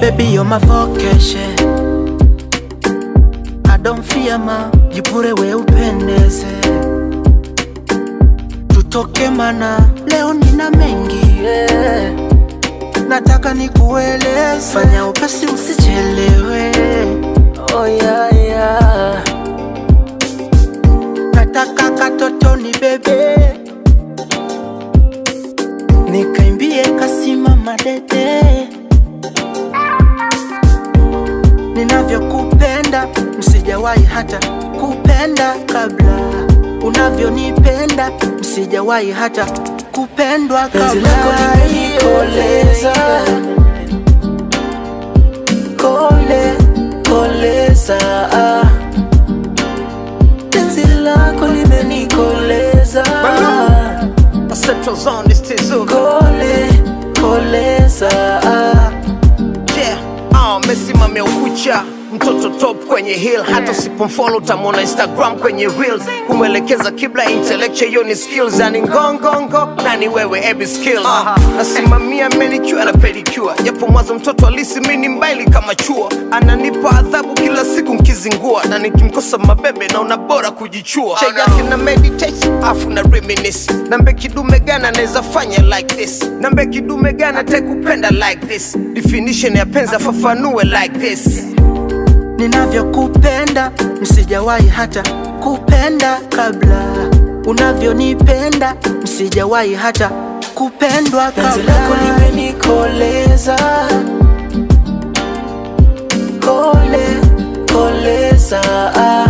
Baby, you're my vocation. I don't fear ma, jipure we upendeze. Tutoke mana, leo nina mengi yeah. Nataka nikueleze, fanya upesi usichelewe. Oh yeah, yeah. Nataka katoto ni bebe, nikaimbie kasimama dede ninavyokupenda msijawahi hata kupenda kabla unavyonipenda msijawahi hata kupendwa Penzi kabla lako limenikoleza. kole koleza penzi lako limenikoleza Central Zone, this Tizu. kole koleza Yeah, ah, mesimamia ukucha mtoto top kwenye hill hata usipomfollow utamwona instagram kwenye reels kumwelekeza kibla intellectual hiyo ni skills yani ngongongo nani wewe ebi skills nasimamia manicure na pedicure japo mwanzo mtoto alisi mini mbaili kama chua ananipa adhabu kila siku nkizingua na nikimkosa mabebe naona bora kujichua cha yake na meditate afu na reminisce nambe kidume gana naweza fanya like this nambe kidume gana tekupenda like this definition ya penzi afafanue like this ninavyokupenda msijawahi hata kupenda kabla unavyonipenda msijawahi hata kupendwa penzi lako kabla limenikoleza kole koleza